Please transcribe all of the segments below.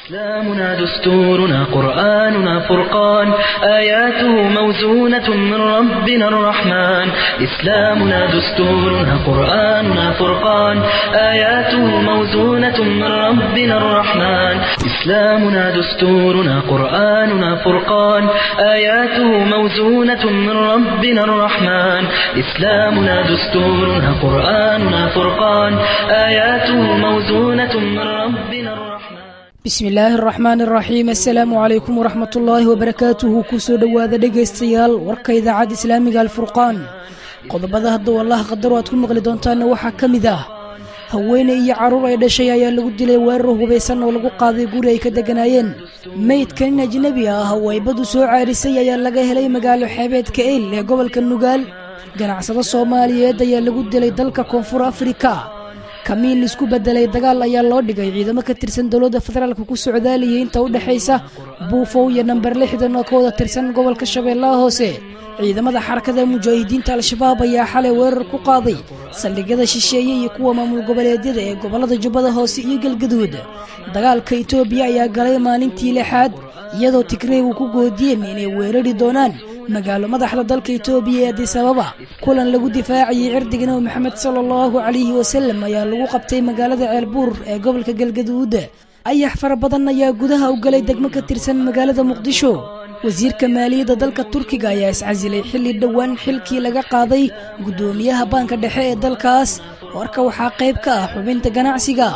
إسلامنا دستورنا قرآننا فرقان آياته موزونة من ربنا الرحمن إسلامنا دستورنا قرآننا فرقان آياته موزونة من ربنا الرحمن إسلامنا دستورنا قرآننا فرقان آياته موزونة من ربنا الرحمن إسلامنا دستورنا قرآننا فرقان آياته موزونة من ربنا الرحمن bismi illaahi araxmaan araxiim assalaamu calaykum waraxmat ullaahi wabarakaatuhu kusoo dhowaada dhegaystayaal warka idaacadda islaamiga alfurqaan qodobada hadduu allah qadaro aad ku maqli doontaanna waxaa ka mid ah haweeney iyo carruur ay dhashay ayaa lagu dilay weerar hubaysan oo lagu qaaday guri ay ka degganaayeen meydka nin ajnebi ah oo ay badu soo caarisay ayaa laga helay magaalo xeebeedka eyl ee gobolka nugaal ganacsado soomaaliyeed ayaa lagu dilay dalka koonfur afrika kamiin isku bedelay dagaal ayaa loo dhigay ciidamo ka tirsan dowladda federaalka ku socdaaliyay inta u dhexaysa buufow iyo namber lixdan oo ka wada tirsan gobolka shabeellaha hoose ciidamada xarakada mujaahidiinta al-shabaab ayaa xalay weerar ku qaaday saldhigyada shisheeye iyo kuwa maamul goboleedyada ee gobollada jubbada hoose iyo galgaduud dagaalka itoobiya ayaa galay maalintii lixaad iyadoo tigreegu ku goodiyeen inay weerari doonaan magaalo madaxda dalka itoobiya ee adisababa kulan lagu difaacayay cirdiga nabi maxamed sala allahu calayhi wasalam ayaa lagu qabtay magaalada ceelbuur ee gobolka galgaduud ayax fara badan ayaa gudaha u galay degmo ka tirsan magaalada muqdisho wasiirka maaliyadda dalka turkiga ayaa iscasilay xilli dhowaan xilkii laga qaaday guddoomiyaha baanka dhexe ee dalkaas warka waxaa qayb ka ah xubinta ganacsiga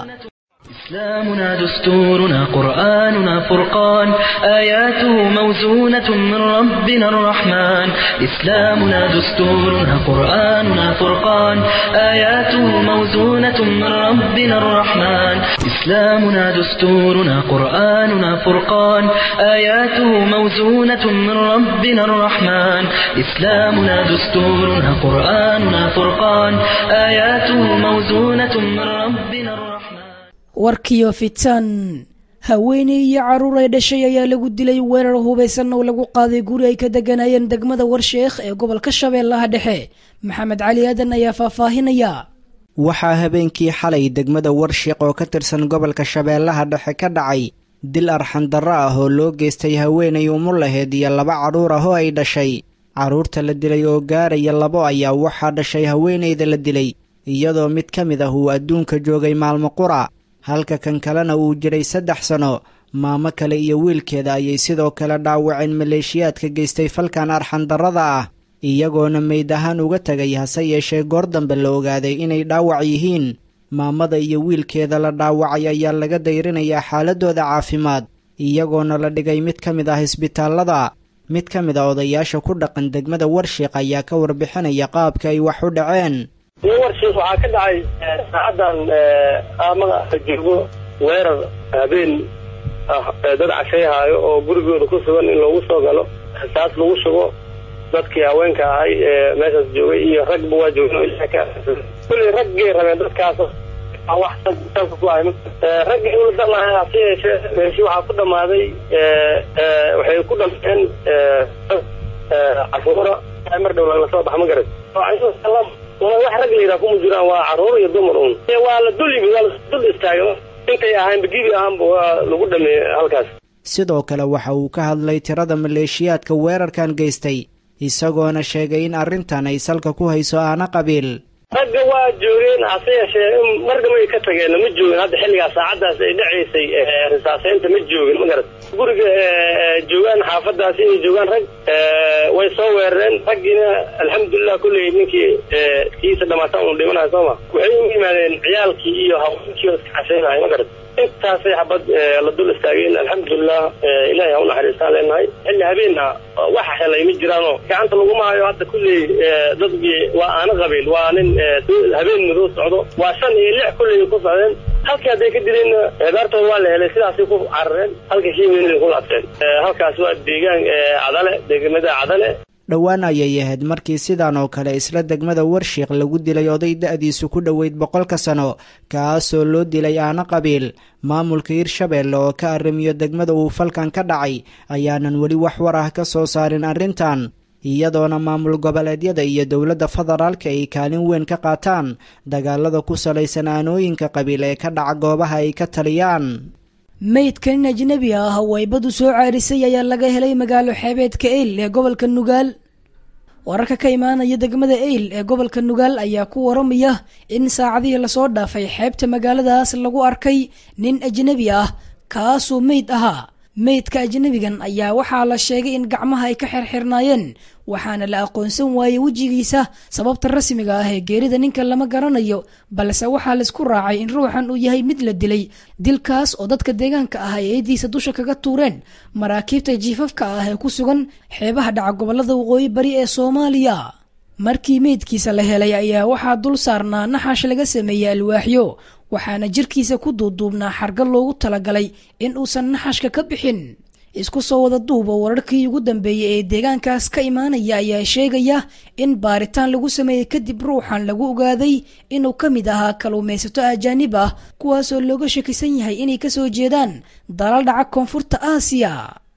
إسلامنا دستورنا قرآننا فرقان آياته موزونة من ربنا الرحمن إسلامنا دستورنا قرآننا فرقان آياته موزونة من ربنا الرحمن إسلامنا دستورنا قرآننا فرقان آياته موزونة من ربنا الرحمن إسلامنا دستورنا قرآننا فرقان آياته موزونة من ربنا الرحمن warkiyo fitan haweeney iyo carruur ay dhashay ayaa lagu dilay weerar hubaysan oo lagu qaaday guri ay ka degganaayeen degmada warsheekh ee gobolka shabeellaha dhexe maxamed cali aadan ayaa faahfaahinaya waxaa habeenkii xalay degmada warshiiq oo ka tirsan gobolka shabeellaha dhexe ka dhacay dil arxandarro ah oo loo geystay haweenay umul laheed iyo laba carruur ah oo ay dhashay carruurta la dilay oo gaaraya labo ayaa waxaa dhashay haweenayda la dilay iyadoo mid ka mid ah uu adduunka joogay maalmo qura halka kan kalena uu jiray saddex sano maamo kale iyo wiilkeeda ayay sidoo kale dhaawaceen maleeshiyaadka geystay falkan arxandarrada ah iyagoona meyd ahaan uga tegay hase yeeshee goor dambe la ogaaday inay dhaawac yihiin maamada iyo wiilkeeda la dhaawacay ayaa laga dayrinayaa xaaladooda caafimaad iyagoona la dhigay mid ka mid ah isbitaallada mid ka mid a odayaasha ku dhaqan degmada warshiiq ayaa ka warbixinaya qaabka ay wax u dhaceen iyo warshiik waxaa ka dhacay saacadan aamada joogo weerar habeen ah dad cashayhaayo oo gurigooda ku sugan in loogu soo galo rasaas lagu shugo dadkii haweenka ahay ee meeshaas joogay iyo ragba waa joogeen kulley raggay rabeen dadkaas wax salka ku ahay ragga in la dalahay hase yeeshee meeshi waxaa ku dhammaaday waxay ku dhameen caruura mar dhow lagala soo baxa ma garat wax rag layidhaha kuma jiraan waa carruur iyo dumar un waa la dul yimid waa la dul istaaga intay ahaanba gibi ahaanba waa lagu dhameeyey halkaas sidoo kale waxa uu ka hadlay tirada maleeshiyaadka weerarkan geystay isagoona sheegay in arrintan ay salka ku hayso aana qabiil ragga waa joogeen hase yeeshee marnaba ay ka tageen ma joogin hadda xilligaas saacaddaas ay dhacaysay risaaseynta ma joogin ma garat guriga joogaan xaafadaas inay joogaan rag way soo weerareen raggiina alxamdulilah kulley ninkii kiisa dhamaatan unu dhimanayo sooma waxay u yimaadeen ciyaalkii iyo haweenkii iska cashaynahay ma garat intaasay xabad la dul istaageen alxamdulilah ilahay ha u naxariistaan leenahay xilli habeenna waxa helay ma jiraanoo gacanta laguma hayo hadda kulley dadkii waa aana qabiil waa nin habeen madow socdo waa shan iyo lix kulley ku socdeen halkii hadday ka dileenna daartooda waa la helay sidaasay ku carareen halka kiimeena ku laabteen halkaas waa deegaan cadale degmada cadale dhowaan ayay ahayd markii sidan oo kale isla degmada warshiiq lagu dilay oday da-diisu ku dhoweyd boqolka sano kaasoo loo dilay aana qabiil maamulka hirshabeelle oo ka arrimiyo degmada uu falkan ka dhacay ayaanan weli wax war ah ka soo saarin arrintan iyadoona maamul goboleedyada iyo dowladda federaalka ay kaalin weyn ka qaataan dagaalada ku salaysan aanooyinka qabiil ee ka dhaca goobaha ay ka taliyaan meydka nin ajnebi ah oo ay badu soo caarisay ayaa laga helay magaalo xeebeedka eyl ee gobolka nugaal wararka ka imaanaya degmada eyl ee gobolka nugaal ayaa ku waramaya in saacadihii lasoo dhaafay xeebta magaaladaas lagu arkay nin ajnebi ah kaasoo meyd ahaa meydka ajnebigan ayaa waxaa la sheegay in gacmaha ay ka xirxirnaayeen waxaana la aqoonsan waayey wejigiisa sababta rasmiga ah ee geerida ninka lama garanayo balse waxaa laisku raacay in ruuxan uu yahay mid la dilay dilkaas oo dadka deegaanka ah ay eediisa dusha kaga tuureen maraakiibta jiifafka ah ee ku sugan xeebaha dhaca gobolada waqooyi bari ee soomaaliya markii meydkiisa la helay ayaa waxaa dul saarnaa naxash laga sameeyey alwaaxyo waxaana jirkiisa ku duuduubnaa xarga loogu talagalay in uusan naxashka ka bixin isku soo wada duuba wararkii ugu dambeeyey ee deegaankaas ka imaanaya ayaa sheegaya in baaritaan lagu sameeyey kadib ruuxan lagu ogaaday inuu ka mid ahaa kaluumaysato ajaanib ah kuwaasoo looga shakisan yahay inay kasoo jeedaan dalal dhaca koonfurta aasiya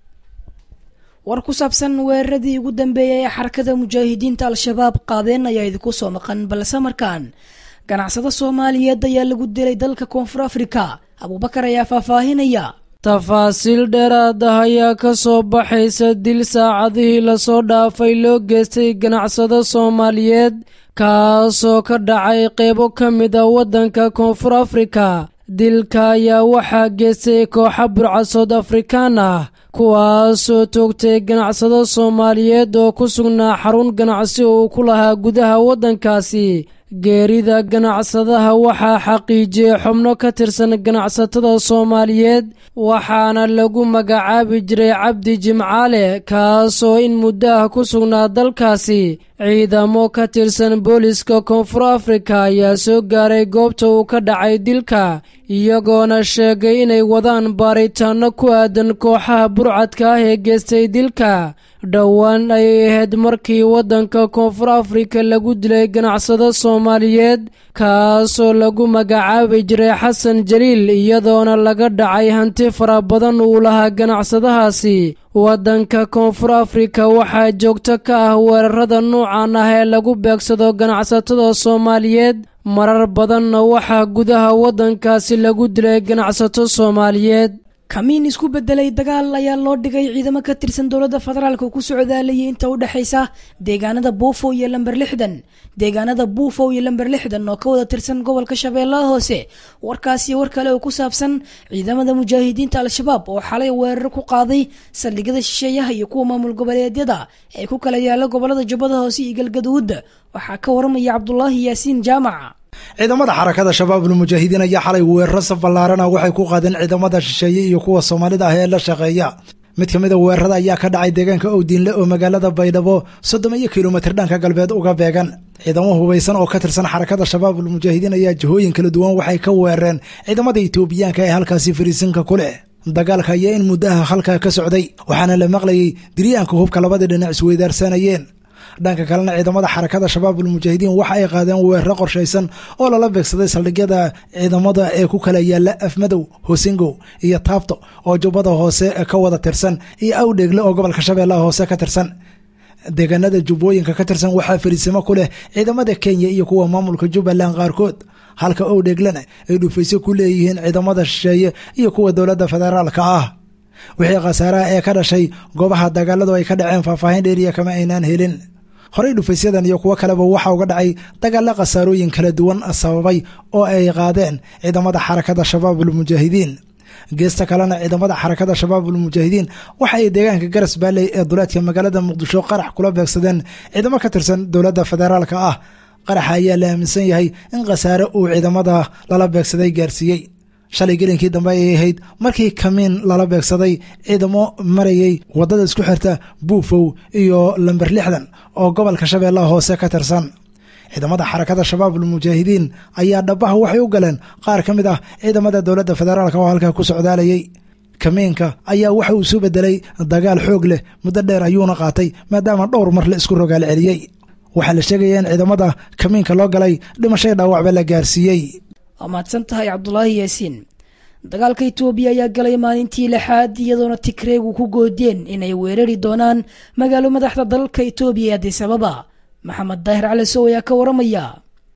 war ku saabsan weeraradii ugu dambeeyay ee xarakada mujaahidiinta al-shabaab qaadeen ayaa idinku soo maqan balse markaan ganacsado soomaaliyeed ayaa lagu dilay dalka koonfur afrika abuubakar ayaa faahfaahinaya tafaasiil dheeraad ah ayaa ka soo baxaysa dil saacadihii lasoo dhaafay loo geystay ganacsado soomaaliyeed kaasoo ka dhacay qeybo ka mid a waddanka koonfur afrika dilka ayaa waxaa geystay kooxa burcasood afrikaan ah kuwaasoo toogtay ganacsado soomaaliyeed oo ku sugnaa xarun ganacsi uu ku lahaa gudaha waddankaasi geerida ganacsadaha waxaa xaqiijiyey xubno ka tirsan ganacsatada soomaaliyeed waxaana lagu magacaabi jiray cabdi jimcaale kaasoo in muddo ah ku sugnaa dalkaasi ciidamo ka tirsan booliska koonfur afrika ayaa soo gaaray goobta uu ka dhacay dilka iyagoona sheegay inay wadaan baaritaanno ku aadan kooxaha burcadka ah ee geystay dilka dhowaan ayay ahayd markii waddanka koonfur afrika lagu dilay ganacsado soomaaliyeed kaasoo lagu magacaabi jiray xasan jaliil iyadoona laga dhacay hanti fara badan uu lahaa ganacsadahaasi waddanka koonfur afrika waxaa joogto ka ah weerarada nuucan ah ee lagu beegsado ganacsatada soomaaliyeed marar badanna waxaa gudaha waddankaasi lagu dilay ganacsato soomaaliyeed kamiin isku bedelay dagaal ayaa loo dhigay ciidamo ka tirsan dowladda federaalk ku socdaalayay inta u dhexaysa deegaanada buufo iyo lamber lixdan deegaanada buufo iyo lamber lixdan oo ka wada tirsan gobolka shabeellaha hoose warkaasiyo war kale oo ku saabsan ciidamada mujaahidiinta al-shabaab oo xalay weerar ku qaaday saldhigyada shisheeyaha iyo kuwa maamul goboleedyada ee ku kala yaala gobolada jubbada hoose iyo galgaduud waxaa ka waramaya cabdulaahi yaasiin jaamac ciidamada xarakada shabaabul mujaahidiin ayaa xalay weeraro saf ballaarana waxay ku qaadeen ciidamada shisheeye iyo kuwa soomaalida ah ee la shaqeeya mid ka mid a weerarada ayaa ka dhacay deegaanka owdiinle oo magaalada baydhabo soddon iyo kilomitir dhanka galbeed uga beegan ciidamo hubaysan oo ka tirsan xarakada shabaabul mujaahidiin ayaa jihooyin kala duwan waxay ka weerareen ciidamada itoobiyaanka ee halkaasi fariisinka ku leh dagaalka ayaa in muddaha halkaa ka socday waxaana la maqlayay diryaanka hubka labada dhinac isweydaarsanayeen dhanka kalena ciidamada xarakada shabaabul mujaahidiin waxa ay qaadeen weeraro qorshaysan oo lala beegsaday saldhigyada ciidamada ee ku kala yaala afmadow hosingow iyo taabto oo jubbada hoose ka wada tirsan iyo awdheegle oo gobolka shabeellaha hoose ka tirsan deegaanada jubbooyinka ka tirsan waxaa fariisimo ku leh ciidamada kenya iyo kuwa maamulka jubbaland qaarkood halka owdheeglena ay dhufaysyo ku leeyihiin ciidamada shisheeye iyo kuwa dowladda federaalka ah wixii khasaaraha ee ka dhashay goobaha dagaaladu ay ka dhaceen faahfaahin dheeriya kama aynaan helin horey dhufaysyadan iyo kuwo kaleba waxaa uga dhacay dagaalla khasaarooyin kala duwan sababay oo ay qaadeen ciidamada xarakada shabaabul mujaahidiin geesta kalena ciidamada xarakada shabaabul mujaahidiin waxa ay deegaanka garas baalley ee duleedka magaalada muqdisho qarax kula beegsadeen ciidamo ka tirsan dowladda federaalka ah qaraxa ayaa la aaminsan yahay in khasaare uu ciidamada lala beegsaday gaarsiiyey shalay gelinkii dambe ayay ahayd markii kamiin lala beegsaday ciidamo marayay waddada isku xirta buufow iyo lamber lixdan oo gobolka shabeellaha hoose ka tirsan ciidamada xarakada shabaabul mujaahidiin ayaa dhabaha waxay u galeen qaar ka mid ah ciidamada dowladda federaalk oo halkaa ku socdaalayay kamiinka ayaa waxa uu soo bedelay dagaal xoog leh muddo dheer ayuuna qaatay maadaama dhowr mar la isku rogaal celiyey waxaa la sheegaya in ciidamada kamiinka loo galay dhimashay dhaawacba la gaarsiiyey waa mahadsan tahay cabdulaahi yaasiin dagaalka itoobiya ayaa galay maalintii lixaad iyadoona tigreegu ku goodeen inay weerari doonaan magaalo madaxda dalalka itoobiya ee adisababa maxamed daahir cali sow ayaa ka waramaya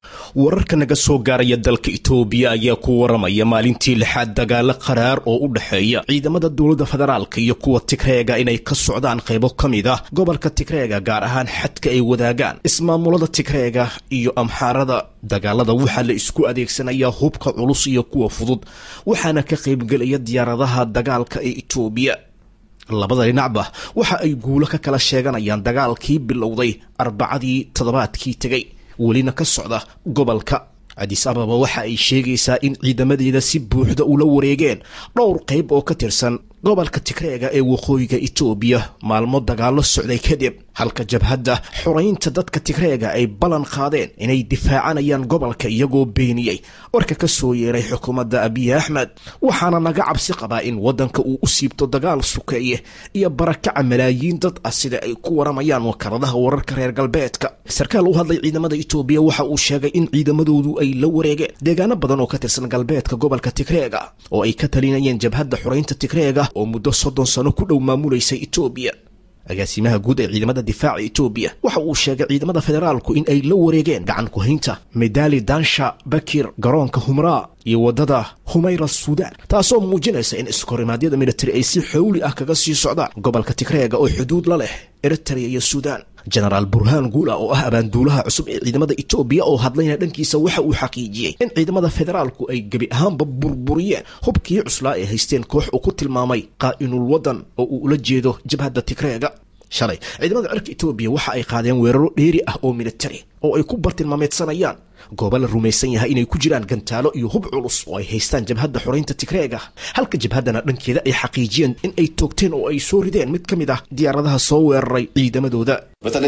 wararka naga soo gaaraya dalka itoobiya ayaa ku waramaya maalintii lixaad dagaalo qaraar oo u dhexeeya ciidamada dowladda federaalka iyo kuwa tigreega inay ka socdaan qaybo ka mid ah gobolka tigreega gaar ahaan xadka ay wadaagaan ismaamulada tigreega iyo amxaarada dagaalada waxaa la isku adeegsanayaa hubka culus iyo kuwa fudud waxaana ka qaybgelaya diyaaradaha dagaalka ee itoobiya labada dhinacba waxa ay guulo ka kala sheeganayaan dagaalkii bilowday arbacadii toddobaadkii tegay welina ka socda gobolka cadis ababa waxa ay sheegaysaa in ciidamadeeda si buuxda ula wareegeen dhowr qayb oo ka tirsan gobolka tigreega ee waqooyiga itoobiya maalmo dagaalo socday kadib halka jabhadda xoraynta dadka tigreega ay ballan qaadeen inay difaacanayaan gobolka iyagoo beeniyey warka ka soo yeeray xukuumadda abiy axmed waxaana naga cabsi qabaa in waddanka uu u siibto dagaal sukeeye iyo barakaca malaayiin dad ah sida ay ku waramayaan wakaradaha wararka reer galbeedka sarkaal u hadlay ciidamada itoobiya waxa uu sheegay in ciidamadoodu ay la wareegeen deegaano badan oo ka tirsan galbeedka gobolka tigreega oo ay ka talinayeen jabhadda xoraynta tigreega oo muddo soddon sano ku dhow maamulaysay itoobiya agaasimaha guud ee ciidamada difaaca itoobiya waxa uu sheegay ciidamada federaalku in ay la wareegeen gacan ku-haynta medali dansha bakir garoonka humraa iyo waddada humayra suudaan taasoo muujinaysa in iskorimaadyada militari ay si xowli ah kaga sii socdaan gobolka tigreega oo xuduud la leh eritrea iyo suudaan jenaraal burhaan guula oo ah abaanduulaha cusub ee ciidamada itoobiya oo hadlayna dhankiisa waxa uu xaqiijiyey in ciidamada federaalku ay gebi ahaanba burburiyeen hubkii cuslaa ay haysteen koox uu ku tilmaamay qaa'inul waddan oo uu ula jeedo jabhadda tigreega shalay ciidamada cirka itoobiya waxa ay qaadeen weeraro dheeri ah oo militari oo ay ku bartilmaameedsanayaan goobo la rumaysan yahay inay ku jiraan gantaalo iyo hub culus oo ay haystaan jabhadda xoraynta tigreega halka jabhaddana dhankeeda ay xaqiijiyeen in ay toogteen oo ay soo rideen mid ka mid ah diyaaradaha soo weeraray ciidamadooda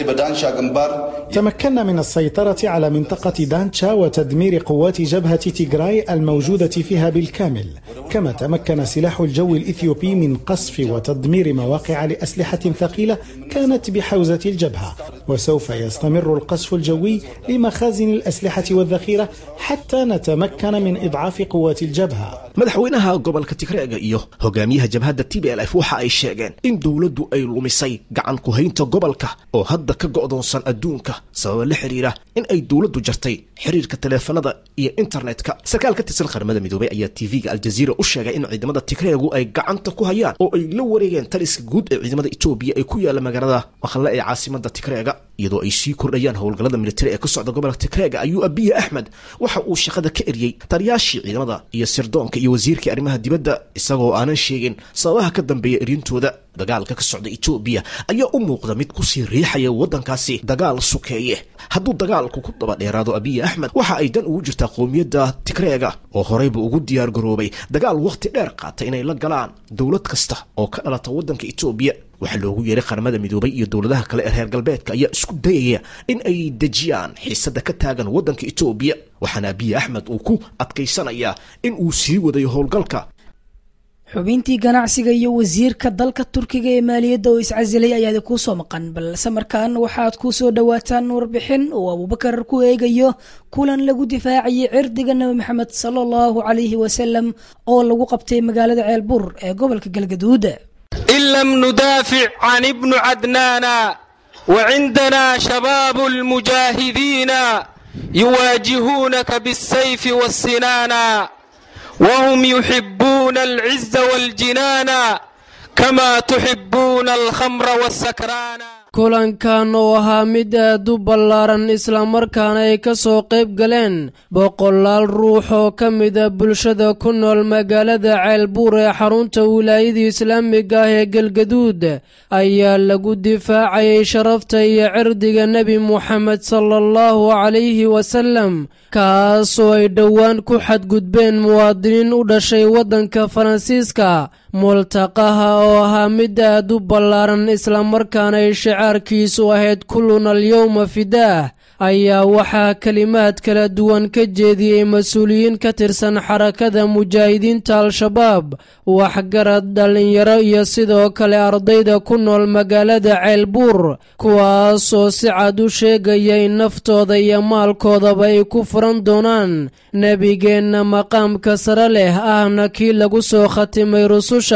تمكنا من السيطرة على منطقة دانشا وتدمير قوات جبهة تيغراي الموجودة فيها بالكامل كما تمكن سلاح الجو الإثيوبي من قصف وتدمير مواقع لأسلحة ثقيلة كانت بحوزة الجبهة وسوف يستمر القصف الجوي لمخازن الأسلحة والذخيرة حتى نتمكن من إضعاف قوات الجبهة madaxweynaha gobolka tigreega iyo hogaamiyaha jabhadda t b l f waxa ay sheegeen in dowladdu ay lumisay gacan ku-haynta gobolka oo hadda ka go'doonsan adduunka sababa la xiriira in ay dowladdu jartay xiriirka taleefanada iyo internetka sarkaal ka tirsan qaramada midoobay ayaa tv-ga aljaziira u sheegay in ciidamada tigreegu ay gacanta ku hayaan oo ay la wareegeen taliska guud ee ciidamada etoobiya ee ku yaala magaalada maqle ee caasimada tigreega iyadoo ay sii kordhayaan howlgallada militari ee ka socda gobolka tigreega ayuu abiye axmed waxa uu shaqada ka eriyey taliyaashii ciidamada iyo sirdoonka iyo wasiirkii arrimaha dibadda isagoo aanan sheegin sababaha ka dambeeya eryintooda dagaalka ka socda etoobiya ayaa u muuqda mid kusii riixaya waddankaasi dagaal sukeeye hadduu dagaalku ku daba dheeraado abiye axmed waxa ay dan ugu jirtaa qowmiyadda tigreega oo horeyba ugu diyaar garoobay dagaal wakhti dheer qaata inay la galaan dowlad kasta oo ka dhalata waddanka etoobiya waxaa loogu yeeray qaramada midoobay iyo dowladaha kale ee reer galbeedka ayaa isku dayaya in ay dejiyaan xiisada ka taagan waddanka etoobiya waxaana abiye axmed uu ku adkaysanayaa in uu sii wadayo howlgalka xubintii ganacsiga iyo wasiirka dalka turkiga ee maaliyadda oo iscasilay ayaadi kuu soo maqan balse markaan waxaad ku soo dhowaataan warbixin uu abuubakar ku eegayo kulan lagu difaacayay cirdiga nebi maxamed sala allahu calayhi wasalam oo lagu qabtay magaalada ceelbur ee gobolka galgaduud إن لم ندافع عن ابن عدنان وعندنا شباب المجاهدين يواجهونك بالسيف والسنان وهم يحبون العز والجنان كما تحبون الخمر والسكران kulankan oo ahaa mid aad u ballaaran islamarkaana ay ka soo qayb galeen boqolaal ruux oo ka mida bulshada ku nool magaalada ceelbuur ee xarunta wilaayada islaamiga ah ee galgaduud ayaa lagu difaacayay sharafta iyo cirdiga nebi moxamed sala allahu calayhi wasalam kaasoo ay dhowaan ku xadgudbeen muwaadiniin u dhashay waddanka faransiiska multaqaha oo ahaa mid aad u ballaaran islamarkaana ay shicaarkiisu ahayd kulluna alyowma fidaah ayaa waxaa kelimaad kala duwan ka jeediyey mas-uuliyiin ka tirsan xarakada mujaahidiinta al-shabaab waxgarad dhallinyaro iyo sidoo kale ardayda ku nool magaalada ceelbuur kuwaasoo si cad u sheegaya in naftooda iyo maalkoodaba ay ku furan doonaan nebigeenna maqaamka sare leh ahna kii lagu soo khatimay rususha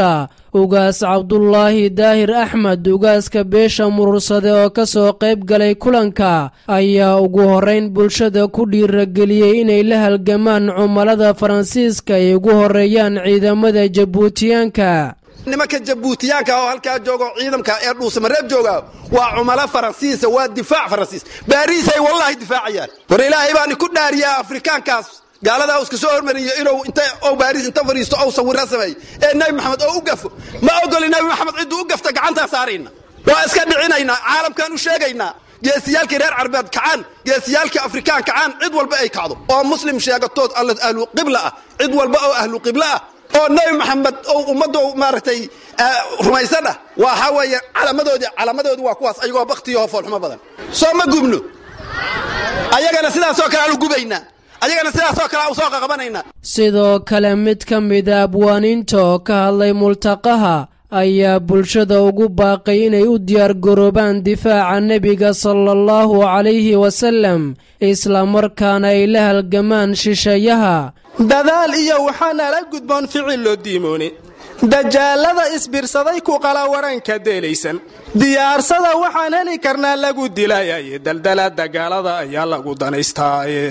ugaas cabdulaahi daahir axmed ugaaska beesha murursade oo ka soo qayb galay kulanka ayaa ugu horrayn bulshada ku dhiirageliyey inay la halgamaan cumalada faransiiska ay ugu horreeyaan ciidamada jabuutiyaanka nimanka jabuutiyaanka oo halkaa jooga oo ciidamka ee dhuusamareeb jooga waa cumalo faransiisa waa difaac faransiis baariisay wallaahi difaacayaan war ilaahay baani ku dhaariyaa afrikaankaas gaaladaa u iska soo hormariyo inuu inta ou baariis inta fadhiisto ou sawirra sameey ee nebi maxamed oo u gafo ma ogoli nebi maxamed cidduu u gafta gacantaa saarayna waa iska dhicinaynaa caalamkaan u sheegaynaa geesiyaalkii reer carbeed kacaan geesiyaalkii afrikaan kacaan cid walba ay kacdo oo muslim sheegatood ahlu qibla ah cid walba oo ahlu qibla ah oo nebi maxamed oo ummadda maaragtay rumaysan ah waxa weeye calamadoodii calamadoodii waa kuwaas ayagoo baktiyo foolxumo badan soo ma gubno ayagana sidaasoo kale aanu gubaynaa ayagana sidaasoo kale u soo qaqabanaynaa sidoo kale mid ka mida abwaaniinta oo ka hadlay multaqaha ayaa bulshada ugu baaqay inay u diyaargaroobaan difaaca nebiga sala allahu calayhi wasallam islamarkaana ay la halgamaan shisheeyaha dadaal iyo waxaa nala gudboon ficil loo diimooni dajaalada isbirsaday ku qala waranka deelaysan diyaarsada waxaan heli karnaa lagu dilayaye daldala dagaalada ayaa lagu danaystaaye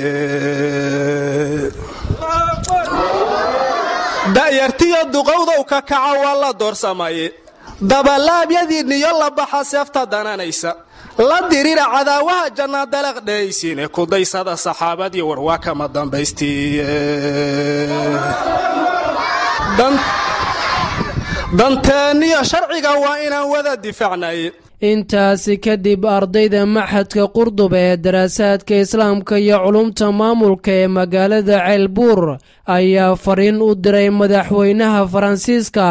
da'yartiyo duqowdow ka kaca waa la doorsamaye dabalaabyadiinniyo la baxa seefta dananaysa la dirira cadaawaha janna dalaq dhehaysiine kudaysada saxaabadii warwaa kama dambaystiiye danteenniyo sharciga waa inaan wada difaacnaye intaasi kadib ardayda maxadka qurdub ee daraasaadka islaamka iyo culumta maamulka ee magaalada ceelbuur ayaa fariin u diray madaxweynaha faransiiska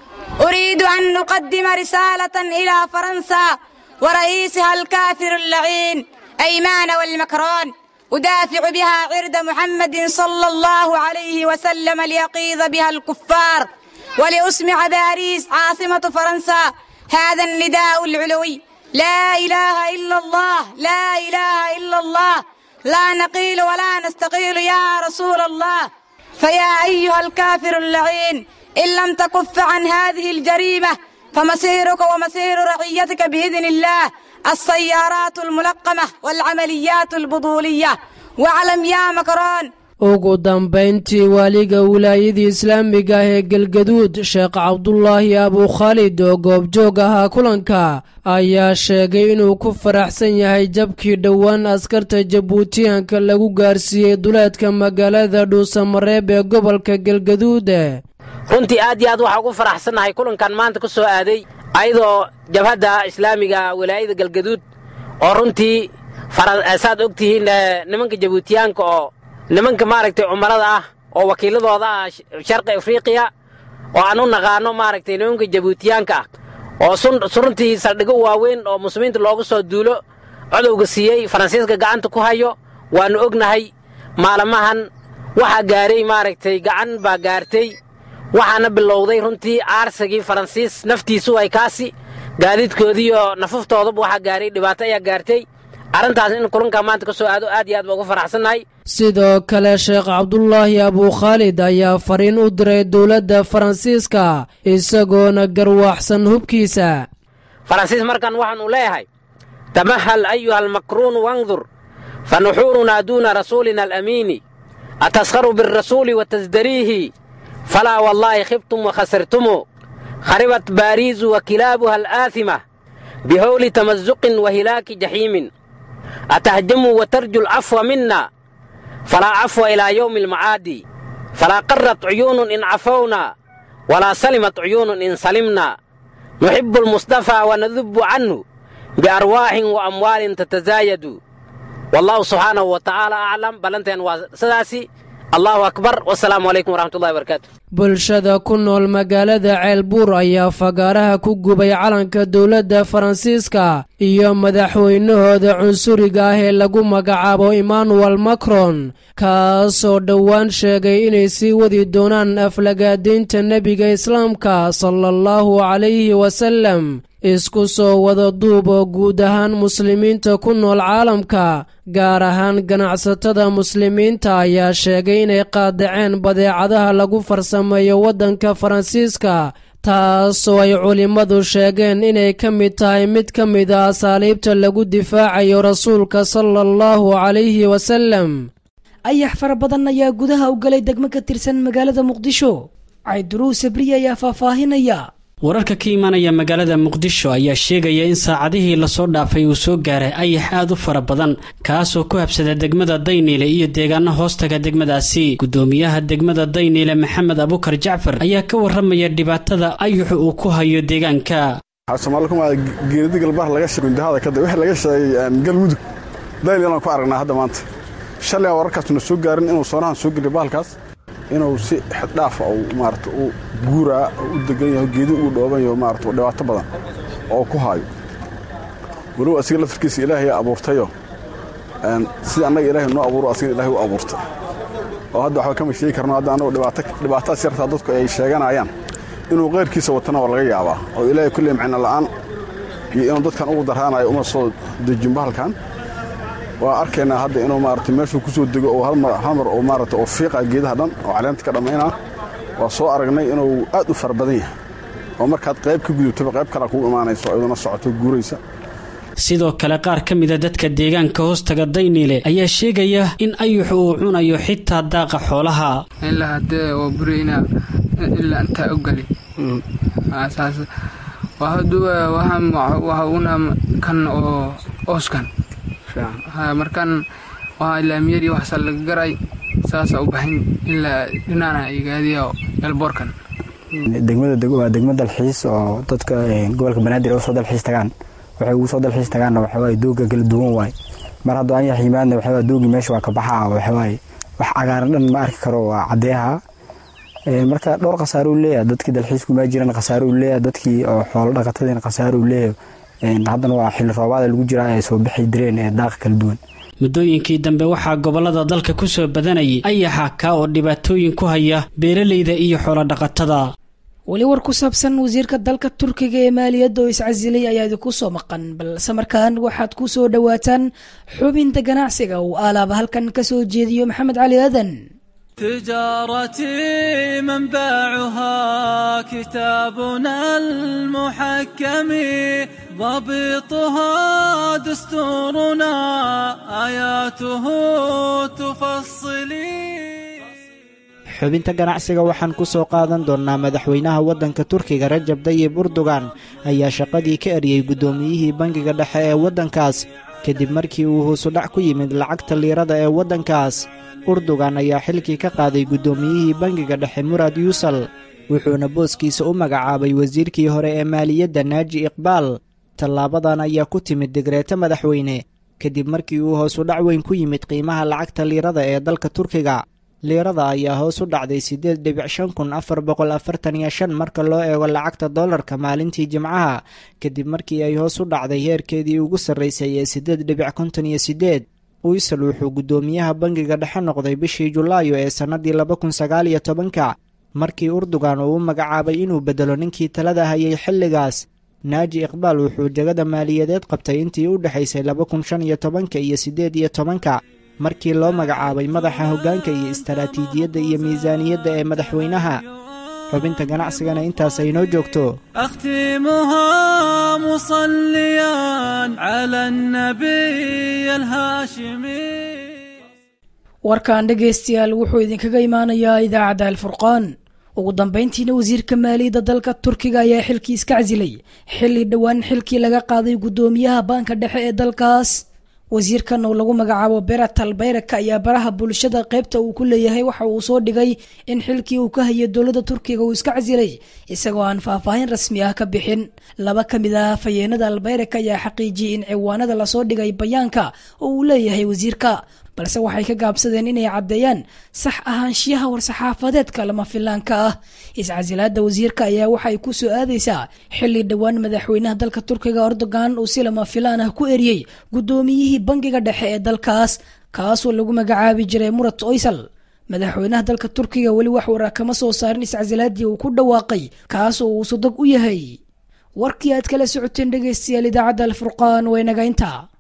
أريد أن نقدم رسالة إلى فرنسا ورئيسها الكافر اللعين أيمان والمكران أدافع بها عرض محمد صلى الله عليه وسلم ليقيظ بها الكفار ولأسمع باريس عاصمة فرنسا هذا النداء العلوي لا إله إلا الله لا إله إلا الله لا نقيل ولا نستقيل يا رسول الله فيا أيها الكافر اللعين إن لم تكف عن هذه الجريمة فمصيرك ومصير رعيتك بإذن الله السيارات الملقمة والعمليات البطولية واعلم يا مكران ugu dambayntii waaliga wilaayadii islaamiga ah ee galgaduud sheekh cabdulaahi abukhaalid oo goobjoog ahaa kulanka ayaa sheegay inuu ku faraxsan yahay jabkii dhowaan askarta jabuutiyaanka lagu gaarsiiyey duleedka magaalada dhuusamareeb ee gobolka galgaduud runtii aad iyo aad waxaa ugu faraxsannahay kulankan maanta ku soo aaday ayadoo jabhadda islaamiga wilaayada galgaduud oo runtii saad og tihiin nimanka jabuutiyaanka oo nimanka maaragtay cumarada ah oo wakiiladooda ah sharqi afriiqiya oo aan u naqaano maaragtay nimanka jabuutiyaanka ah oo runtii saldhigo waaweyn oo muslimiinta loogu soo duulo codowga siiyey faransiiska gacanta ku hayo waannu ognahay maalmahan waxaa gaaray maaragtay gacan baa gaartay waxaana bilowday runtii aarsigii faransiis naftiisu ay kaasi gaadiidkoodiiyo nafuftooduba waxaa gaaray dhibaato ayaa gaartay arrintaas in kulankaa maanta ka soo aado aad iyo aad baa ugu faraxsannahay sidoo kale sheekh cabdulaahi abukhaalid ayaa fariin u diray dowladda faransiiska isagoona garwaaxsan hubkiisa faransiis markan waxaanu leeyahay tamahal ayuha almakruunu wandur fa nuxuurunaa duuna rasuulina alamiini ataskharu bialrasuuli wa tasdariihi falaa wallaahi khibtum wa khasirtumu kharibat baariizu wa kilaabuha alaathima bihowli tamasuqin wa hilaaki jaxiimin atahjamuu wa tarju alcafwa mina falaa cafwa ilaa yowmi almacaadi falaa qarrat cuyuunun in cafowna walaa salimat cuyuunun in salimna nuxibbu almustafaa wa nadubbu canhu biarwaaxin wa amwaalin tatazaayadu wallaahu subxaanahu wa tacaala aclam ballanteen waa sidaasi allahu akbar wasalaamu calaykum waraxmatullahi barakaatu bulshada ku nool magaalada ceelbuur ayaa fagaaraha ku gubay calanka dowladda faransiiska iyo madaxweynahooda cunsuriga ah ee lagu magacaabo emmanuel macron kaasoo dhowaan sheegay inay sii wadi doonaan aflagaadaynta nebiga islaamka sala allahu calayhi wasallam isku soo wada duub oo guud ahaan muslimiinta ku nool caalamka gaar ahaan ganacsatada muslimiinta ayaa sheegay inay qaadaceen badeecadaha lagu farsameeyo waddanka faransiiska taasoo ay culimmadu sheegeen inay ka mid tahay mid ka mid a asaaliibta lagu difaacayo rasuulka sala allahu calayhi wasalam ayax fara badan ayaa gudaha u galay degmo ka tirsan magaalada muqdisho cayduruw sabriye ayaa faahfaahinaya wararka ka imaanaya magaalada muqdisho ayaa sheegaya in saacadihii lasoo dhaafay uu soo gaaray ayax aad u fara badan kaasoo ku habsada degmada dayniile iyo deegaano hoostaga degmadaasi gudoomiyaha degmada dayniile maxamed abukar jacfar ayaa ka waramaya dhibaatada ayaxu uu ku hayo deegaanka geerida galbaha laga shegundahada kadib wixii laga sheegay galmudug dayniilaan ku aragnaa hadda maanta shalay wararkaasuna soo gaarin inuu soonahan soo geliyo bahalkaas inuu si xeddhaafa maarata u guuraa u degan yaho geedi uu dhooban yaho maarata dhibaato badan oo ku haayo walow asiga laftarkiisa ilaahay abuurtayo sida annaga ilaahay noo abuuro asigana ilahay u abuurtay oo hadda waxba kama sheegi karno hadda annagu dhibaatadaas yartaa dadku ay sheeganayaan inuu qayrkiisa watana waa laga yaabaa oo ilaahay kulley macno la'aan iyo inuu dadkan ugu daraanayo uma soo dejin bahalkan waa arkaynaa hadda inuu maarata meeshuu ku soo dego oo halmar oo maarata oo fiiqa geedaha dhan oo caleenta ka dhammaynaa waa soo aragnay inuu aad u fara badan yahay oo markaad qayb ka gudubtaba qayb kalea kugu imaanayso iyaduna socoto guuraysa sidoo kale qaar ka mida dadka deegaanka hoostaga dayniile ayaa sheegaya in ayuxu uu cunayo xitaa daaqa xoolaha ilaa haddee oo burayna ilaa intaa ogali saas waxa una kan oo ooskan markaan waa laamiyadii waxsaa laga garay saasa u baxin ilaa dhinaana igaadiya elboorkan degmada waa degmo dalxiis oo dadka gobolka banaadir usoo dalxiis tagaan waxay ugu soo dalxiis tagaanna waxawaaye dooga kala duwan waaye mar hadduu anyax yimaadna waxawaa doogii meesha waa ka baxaa waxawaaye wax cagaaran dhan ma arki karo waa caddeeha marka dhowr khasaaro u leeyahay dadkii dalxiisku maa jiran khasaaro u leeyahay dadkii oo xoolo dhaqatadiina khasaaro u leeyahay haddana waa xilli roobaada lagu jiraa ay soo bixi direen ee daaqa kala duwan muddooyinkii dambe waxaa gobollada dalka ku soo badanayay ayaxa kaa oo dhibaatooyin ku haya beeralayda iyo xoolodhaqatada weli war ku saabsan wasiirka dalka turkiga ee maaliyadda oo iscasilay ayaa idinku soo maqan balse markaan waxaad ku soo dhowaataan xubinta ganacsiga uu aalaaba halkan ka soo jeediyo maxamed cali aadan تجارتي منبعها كتابنا المحكم ضبطها دستورنا آياته تفصلي xubinta ganacsiga waxaan ku soo qaadan doonnaa madaxweynaha waddanka turkiga rajab dayib urdugan ayaa shaqadii ka eriyey guddoomiyihii bangiga dhexe ee waddankaas kadib markii uu hoosudhac ku yimid lacagta liirada ee waddankaas urdugan ayaa xilkii ka qaaday guddoomiyihii bangiga dhexe murad yuusal wuxuuna booskiisa u magacaabay wasiirkii hore ee maaliyadda naaji iqbaal tallaabadan ayaa ku timid digreeto madaxweyne kadib markii uu hoos u dhac weyn ku yimid qiimaha lacagta liirada ee dalka turkiga liirada ayaa hoos u dhacday siddeed dhibic shan kun afar boqol afartan iyo shan marka loo eego lacagta dollarka maalintii jimcaha kadib markii ay hoos u dhacday heerkeedii ugu sarraysay ee siddeed dhibic konton iyo siddeed uysal wuxuu guddoomiyaha bangiga dhexe noqday bishii julaayo ee sannaddii laba kun sagaal iyo tobanka markii urdugan uu u magacaabay inuu beddelo ninkii talada hayay xilligaas naaji iqbaal wuxuu jegada maaliyadeed qabtay intii u dhexaysay laba kun shan iyo tobanka iyo siddeed iyo tobanka markii loo magacaabay madaxa hoggaanka iyo istaraatiijiyadda iyo miisaaniyadda ee madaxweynaha xubinta ganacsigana intaas ay noo joogto أختمها مصليا على النبي الهاشمي warkan dhegaystayaal wuxuu idinkaga imaanayaa idaacadda alfurqaan ugu dambayntiina wasiirka maaliyadda dalka turkiga ayaa xilkii iska casilay xilli dhowaan xilkii laga qaaday guddoomiyaha baanka dhexe ee dalkaas wasiirkan oo lagu magacaabo beratal bayraka ayaa baraha bulshada qaybta uu ku leeyahay waxa uu soo dhigay in xilkii uu ka hayay dowladda turkiga uu iska casilay isagoo aan faahfaahin rasmi ah ka bixin laba ka mid ah fayeenada albayraka ayaa xaqiijiyey in ciwaanada lasoo dhigay bayaanka oo uu leeyahay wasiirka balse waxay ka gaabsadeen inay caddeeyaan sax ahaanshiyaha war-saxaafadeedka lama filaanka ah iscasilaada wasiirka ayaa waxay ku soo aadaysaa xilli dhowaan madaxweynaha dalka turkiga erdogan uu si lama filaan ah ku eriyey guddoomiyihii bangiga dhexe ee dalkaas kaasoo lagu magacaabi jiray murat oysal madaxweynaha dalka turkiga weli wax waraa kama soo saarin iscasilaadii uu ku dhawaaqay kaasoo uu sodog u yahay warkii aad kala socoteen dhegaystayaal idaacadda alfurqaan waa inaga intaa